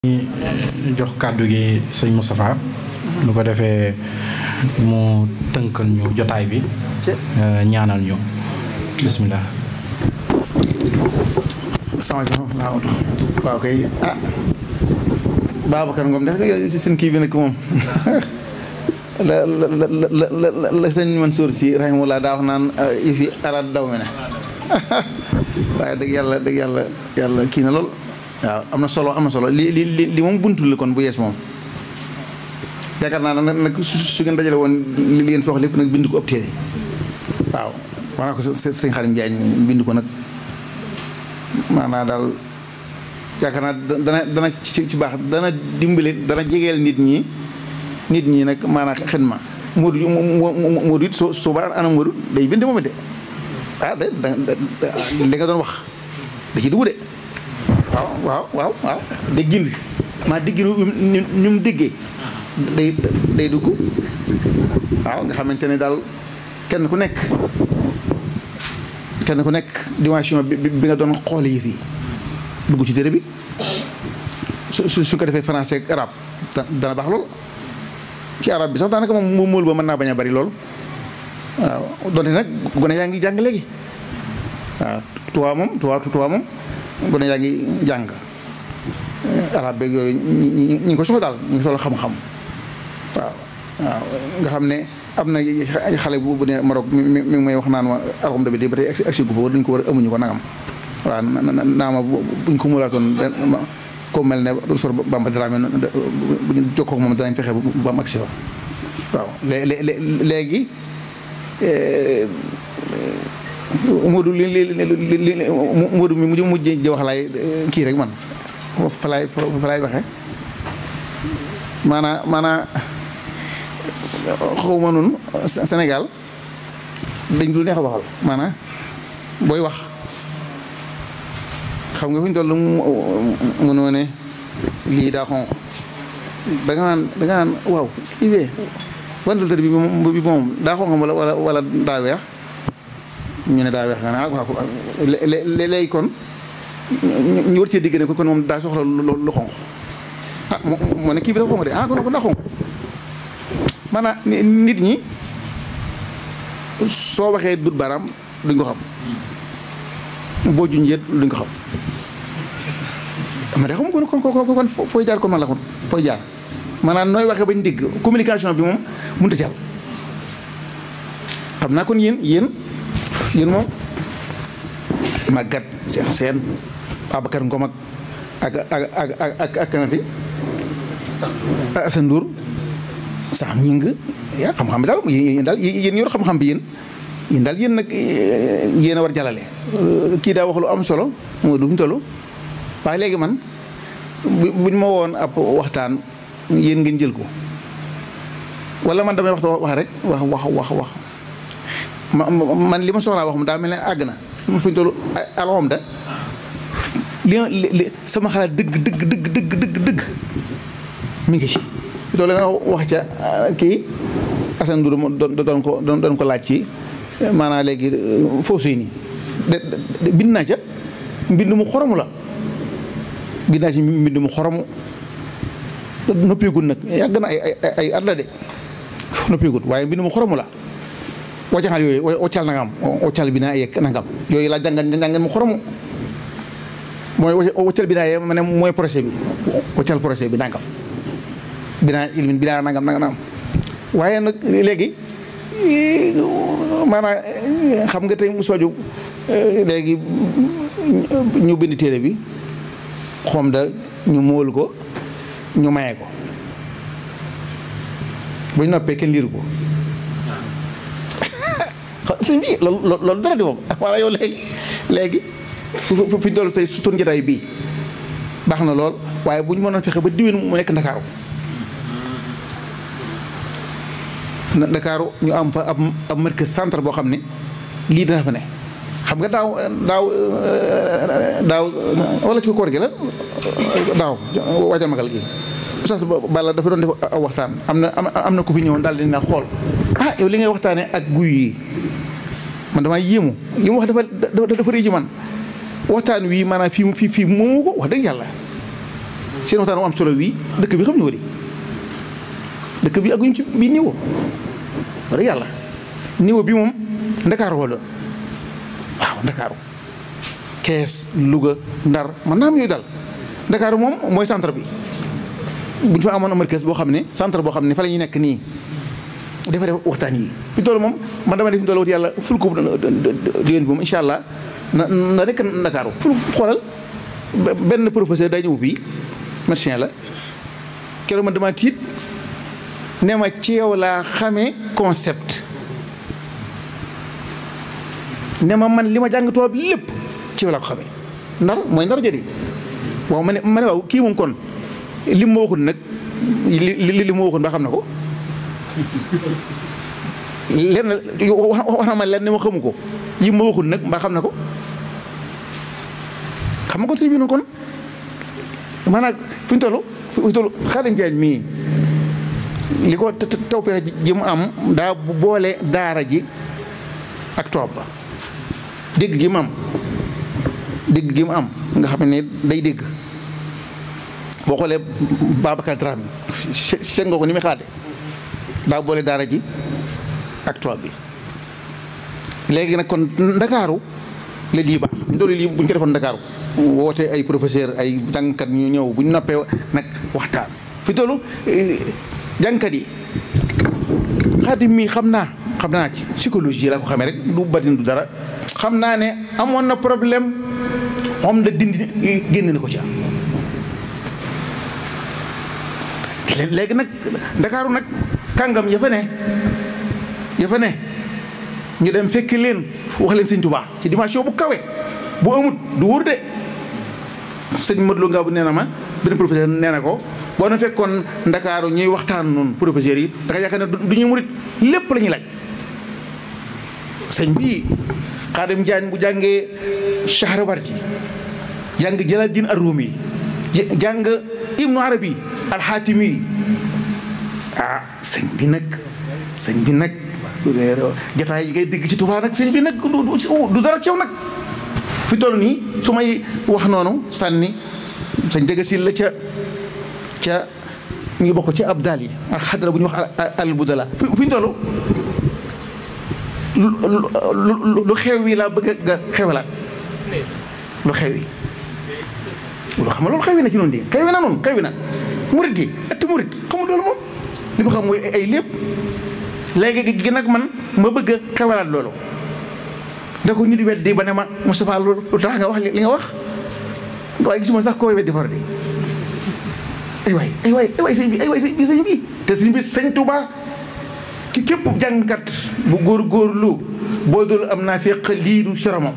jox kàddu gi sëñ Moustapha lu ko defee mu tënkal ñu jotaay bi ñaanal ñu bismillah salaamaaleykum waaw kay ah Babacar Ngom def nga seen kii bi nag moom la la la la la sëñ Mansour si rahimahullah daa wax naan yëfi araat daw me ne waaye dëgg yàlla dëgg yàlla yàlla kii na lool waaw am na solo am na solo li li li li moom buntu la kon bu yees moom yaakaar naa nag nag su su ngeen dajale woon li ngeen fi wax lépp nag bind ko ëpp téere waaw wax naa ko sëñ Xarim Jaañ bind ko nag maanaa daal yaakaar naa dana dana ci ci baax dana dimbali dana jegeel nit ñi nit ñi nag maanaa xidma Moodu Moodu it soo soo ba ana Moodu day bind moom it de ah de li nga doon wax da ci dugg de waaw waaw waaw waaw déggin bi maa déggin ñu mu déggee day day dugg waaw nga xamante ne daal kenn ku nekk kenn ku nekk dimension bi bi nga doon xoole yëf yi dugg ci téere bi su su su ko defee français ak arabe dana baax lool ci arabe bi sax daanaka moom mu móol ba mën naa bañ a bari lool waaw donte nag gone yaa ngi jàng léegi waaw tuwaa moom tuwaa tuwaa moom gone yaa ngi jàng arabe beeg yooyu ñi ngi ko soxla daal ñi ngi soxla xam-xam waaw waaw nga xam ne am na xale bu bu ne Maroc mi mi may wax naan ma alxamdu bi de ba tey agsi gu fa dañ ko war a amuñu ko nangam waaw naa ma buñ ko mulaatoon ko mel ne sor Bamba Dramé bu ñu jokkoo moom danañ fexe ba am agsi fa waaw léegi Modou li li li Modou mi mujj mujj ji wax laay kii rek man fa laay fa laay waxee maanaa maanaa xaw ma noonu Sénégal dañ dul neex a waxal maanaa booy wax xam nga fu ñu toll mënoo ne lii daa xonq da nga naan da nga naan waaw kii bee wantaltër bi moom bi moom daa xonq wala wala wala daa weex ñu ne daa weex nga ne ah waaw léegi kon ñu war cee digg ne kon moom daa soxla lu xonq ah moo ne kii bi dafa xonq de ah kon kon daa xonq maanaam nit ñi soo waxee dut baaraam duñ ko xam boo junjee duñ ko xam ma de xam kon kon kon kon fooy jaar kon man la kon fooy jaar maanaam nooy waxee bañ digg communication bi moom mënut a jàll xam naa kon yéen yéen yéen moom màggat seen seen Babacar Ngom ak ak ak ak ak ak kanati Assane Ndour sax ñi ngi yaa xam-xam bi daal yéen daal yéen yor xam-xam bi yéen yéen daal yéen nag yéen a war jàllale kii daa wax lu am solo moo du mu toll waaye léegi man buñ ma woon ab waxtaan yéen ngeen jël ko wala man damay waxta wax rek wax wax wax wax man li ma soxlaa wax mu daa mel ne àgg na fi ñu toll alxamda li li sama xalaat dëgg dëgg dëgg dëgg dëgg dëgg mi ngi ci loolu nga wax ca kii Assane Ndour doon ko doon ko laaj ci maanaam léegi foofu yi nii de bind naa ca mbind mu xoromu la bind naa ci mbind mu xoromu noppeegul nag yàgg na ay ay ay at la de noppeegul waaye mbind mu xoromu la waccaxal yooyu waccal nangam waccal bi naa yegg nangam yooyu laa jàngal jàngal mu xoromu mooy waccal bi naa yegg ma ne mooy projet bi waccal projet bi nangam binaa ilmin binaa nangam nangam waaye nag léegi maanaam xam nga tey Moussa Diop léegi ñu bind téere bi xom da ñu móol ko ñu maye ko bu ñu noppee kenn liiru ko sëñ bi loolu loolu dara di moom walla yow léegi léegi fi ñu toll tey suñu jotaay bii baax na lool waaye bu ñu mënoon fexe ba diwén mu nekk Ndakaaru Ndakaaru ñu am fa ab ab marque centre boo xam ne lii dana fa ne xam nga daaw daaw daaw wala ci ko koor gi la daaw waajal magal gi oustaz Balla dafa doon def aw waxtaan am na am na ku fi ñëwoon daal di na xool ah yow li ngay waxtaanee ak guy yi man damaa yéemu li mu wax dafa dafa rëy ci man waxtaan wii maanaam fii fii fii moomu ko wax dëgg yàlla seen waxtaan mu am solo wii dëkk bi xam ñu ko di dëkk bi aguñu ci bii niveau wala yàlla niveau bi moom ndakaaru wala waaw ndakaaru kees Louga Ndar man naa am yooyu daal ndakaaru moom mooy centre bi bu ñu fa amoon markaz boo xam ne centre boo xam ne fa la ñuy nekk nii dafa def waxtaan yi fi toll moom man dama def fi toll wut yàlla ful ko déwén bi moom incha allah na na nekk ndakaaru ful xoolal benn professeur day ñëw fii médecin la keroog man dama tiit ne ma ci yow laa xamee concept ne ma man li ma jàng tubaab lépp ci yow laa ko xamee ndar mooy ndar jëri waaw ma ne ma ne waaw kii moom kon li ma waxul nag li li li ma waxul ba xam na ko lenn wax na ma lenn ma xamu ko yi ma waxul nag mbaa xam na ko xam nga kon suñu bi noonu kon maanaam fi ñu toll fi ñu toll Xaadim Jaañ mii li ko tawfeex ji mu am daa boole daara ji ak toob ba dégg gi mu am dégg gi mu am nga xam ne day dégg boo xoolee Babacar Dramé seen nga ko ni muy xalaate daa boole daara ji ak toob bi léegi nag kon ndakaaru la lii baax ñu doon lii bu ñu ko defoon ndakaaru woote ay professeur ay jàngkat ñu ñëw bu ñu noppee nag waxtaan fi tollu jàngkat yi xaadim mii xam naa xam naa ci psychologie laa ko xamee rek du batin du dara xam naa ne amoon na problème moom da dindi génn na ko ca léegi nag ndakaaru nag kàngam ya fa ne ya fa ne ñu dem fekk leen wax leen sëñ Tuubaa ci dimension bu kawe bu amut du wóor de sëñ Modou Lo nga bu nee na ma benn professeur nee na ko boo na fekkoon ndakaaru ñuy waxtaan noonu professeurs yi da nga yaakaar ne du ñuy murit lépp la ñuy laaj sëñ bii Xaadim Jaañ bu jàngee Shahrawardi jàng Jalaaluddin Ar-Rumi jàng Ibnu Arabi Al-Xaatimi ah sëñ bi nag sëñ bi nag jataay yi ngay dégg ci Tuubaa nag sëñ bi nag du dara ci yow nag fi toll nii su may wax noonu sànni sañ jëga si la ca ca ñu ngi bokk ca abdal yi ak xadra bu ñu wax al budala fi ñu toll lu xew wi laa bëgg nga xewalaat lu xew wi lu xam nga loolu xew wi na ci noonu di xew wi na noonu xew wi na murit gi ëtt murit xamul loolu moom li ma xam mooy ay lépp léegi gi nag man ma bëgg a xewalaat loolu da ko ñu di weddi ba ne ma Moustapha lu tax nga wax li nga wax waaye gisuma sax koo weddi far di ay waay ay waay ay waay sëñ bi ay waay sëñ bi sëñ bi te sëñ bi sëñ Tuubaa ki képp jàngkat bu góor góorlu boo dul am naa fekk lii du soromam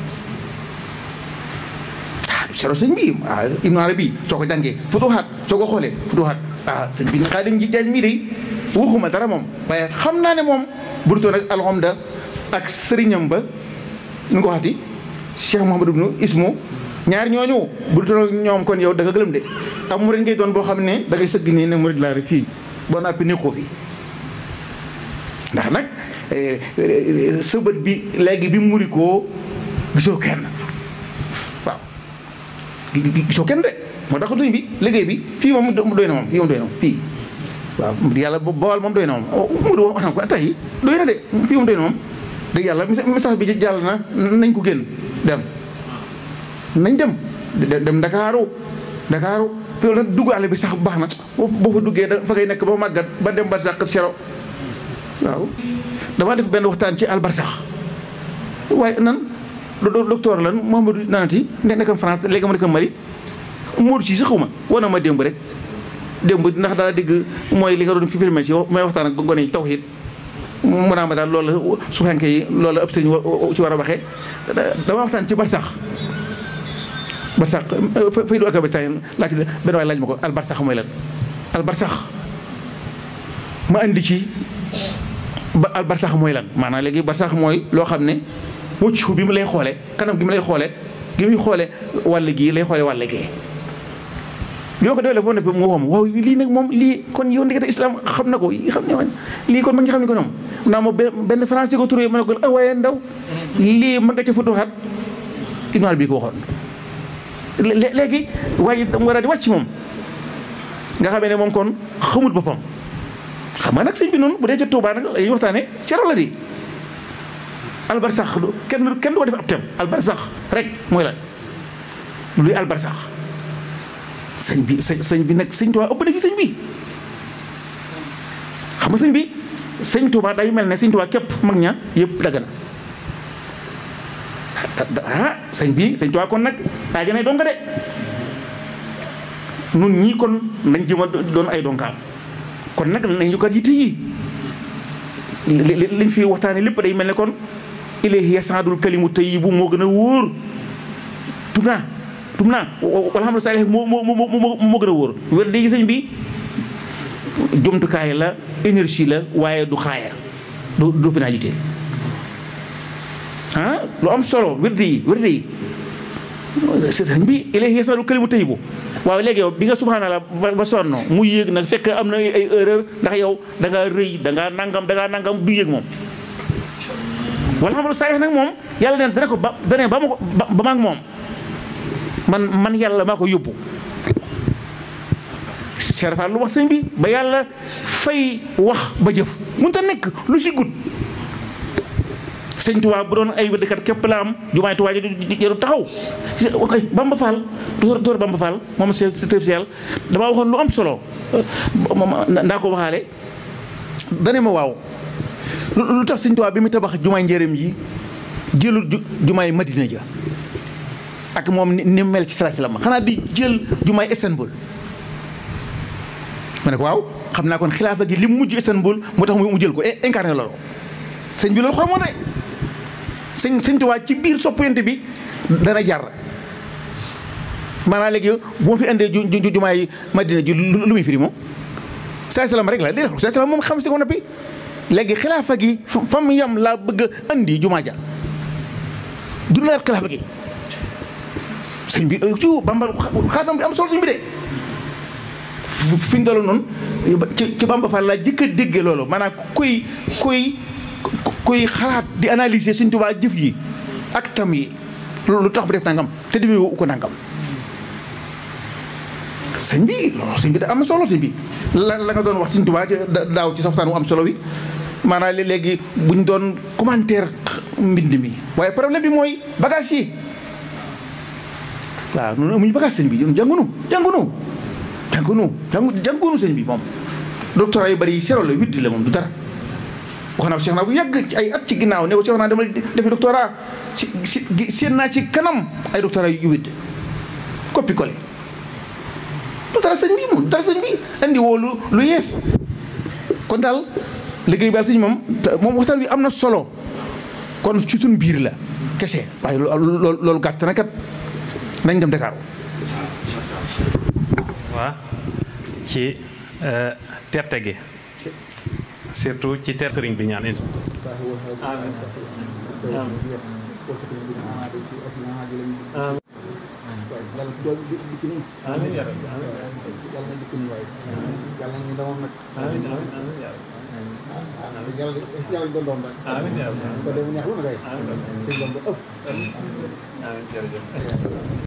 ah du soro sëñ bi ah Ibnu Arabi soo ko jàngee futuhaat soo ko xoolee futuhaat ah sëñ bi Xaadim ji jaañ mii de waxuma dara moom waaye xam naa ne moom burtoon ak alxamda ak sëriñam ba nu ko waxati Cheikh Mouhamadou ibnu Ismu ñaar ñooñu burtoon ak ñoom kon yow da nga gëlëm de am murid ngay doon boo xam ne da ngay sëgg nii ne murid laa rek fii boo nappi nekkoo fi ndax nag sëbët bi léegi bi muri koo gisoo kenn waaw gisoo kenn de moo tax tuñ bi liggéey bi fii moom doy na moom fii moom doy na moom fii waaw yàlla bool moom doy na moom mudu wax na ko tey doy na de fii moom doy na moom dëgg yàlla message bi jàll na nañ ko génn dem nañ dem dem Ndakaaru Ndakaaru fi nag dugg àll bi sax baax na boo fa duggee da fa ngay nekk ba màggat ba dem ba sax sero waaw damaa def benn waxtaan ci albarsax waaye nan docteur lan Mouhamadou nanati ne nekkam France léegi ma nekkam Mali Modou ci sax xuma war na ma démb rek démb ndax daa dégg mooy li nga doon fi filmé ci may waxtaan ak gone yi tawhid mu naa ma daal loolu la su fekkee yi loolu la ëpp sëñ ci war a waxee dama waxtaan ci barsax barsax fay du ak barsax laaj benn waay laaj ma ko al barsax mooy lan al barsax ma indi ci ba al barsax mooy lan maanaam léegi barsax mooy loo xam ne wëccu bi mu lay xoole kanam gi mu lay xoole gi muy xoole wàll gii lay xoole wàll gee bi ma ko développé ne mu waxoon waaw lii nag moom lii kon yow ndekete islam xam na ko xam ne lii kon ma ngi xam ne ko ñoom naa ma benn français ko turé ma ne ko ah waaye ndaw lii ma nga ca futuhaat Ibn Arabi bi ko waxoon léegi waaye mu war a di wàcc moom nga xamee ne moom kon xamut boppam xam nga nag sëñ bi noonu bu dee ca Tuubaa nag ay waxtaane cero la di albarsax kenn kenn du ko def ab tem albarsax rek mooy la luy albarsax sëñ bi sëñ bi nag sëñ Tuubaa ëpp na fi sëñ bi xam nga sëñ bi sëñ Tuubaa day mel ne sëñ Tuubaa képp mag ña yëpp dagg na ah sëñ bi sëñ Tuubaa kon nag daa gën a donga de nun ñii kon nañ jëm a doon ay donkaam kon nag nañ ñu kat yitte yi liñ fi waxtaane lépp day mel ne kon ilayhi yasaadul kalimu tayyibu moo gën a wóor tum naa tum naa walhamdu saalih moo moo moo moo gën a wóor wér di sëñ bi jumtukaay la énergie la waaye du xaaya du du finalité ah lu am solo wérde yi wérde yi sëñ bi ilayhi yasaadul kalimu tayyibu waaw léegi yow bi nga subhanallah ba sonn mu yéeg nag fekk am na ay erreur ndax yow da ngaa rëy da ngaa nangam da ngaa nangam du yéeg moom wala xam saa nag moom yàlla neen dana ko ba dane ba ma ko ba ma ak moom man man yàlla maa ko yóbbu serafal lu wax sëñ bi ba yàlla fay wax ba jëf mun ta nekk lu si gudd sëñ Tuubaa bu doon ay wëddkat képp la am jumaay Tuubaa ji jaru taxaw Bamba Fall docteur docteur Bamba Fall moom c'est spécial damaa waxoon lu am solo ndaa ko waxaale dane ma waaw lu tax sëñ Tuubaa bi mu tabax jumaay njëriñ yi jëlul jumaay Madina ja ak moom ni mel ci salaasi la ma xanaa di jël jumaay Istanbul ma ne ko waaw xam naa kon xilaafa gi li mu mujj Istanbul moo tax mu jël ko incarné loolu sëñ bi loolu xoromoo de sëñ sëñ Tuubaa ci biir soppante bi dana jar maanaam léegi bu ma fi indee ju ju jumaay Madina ji lu muy firi moom saa salaam rek la déedéet saa salaam moom xam si ko noppi léegi xilaafa gi fa mu yam laa bëgg a andi jumaa ja dundalaat xilaafa gi sëñ bi ci Bamba xaatam bi am solo sëñ bi de fi ñu doon noonu ci ci Bamba Fall laa jëkk a déggee loolu maanaam kuy kuy kuy xalaat di analyser Sëñ Tuubaa jëf yi ak tam yi lu tax mu def nangam te defee wu ko nangam sëñ bi loolu sëñ bi da am solo sëñ bi la la nga doon wax Sëñ Tuubaa daaw ci waxtaan wu am solo wi maanaam léegi bu ñu doon commentaire mbind mi waaye problème bi mooy bagage yi waaw noonu amuñu bagage sëñ bi jàngunu jàngunu jàngunu jàngu jàngunu sëñ bi moom doctorat yu bari yi sero la widdi la moom du dara wax naa ko Cheikh naa bu yàgg ay at ci ginnaaw ne ko Cheikh naa demal defi doctorat ci si seen naa ci kanam ay doctorat yu widd coppi collé du dara sëñ bi moom du dara sëñ bi andi woo lu lu yees kon daal liggéey baal sëñ moom moom waxtaan bi am na solo kon ci suñ biir la kese waaye loolu loolu gàtt na kat nañ dem Dakar waa ci terte gi surtout ci ter sëriñ bi ñaan in amiin yaa rabbi amiin amiin amiin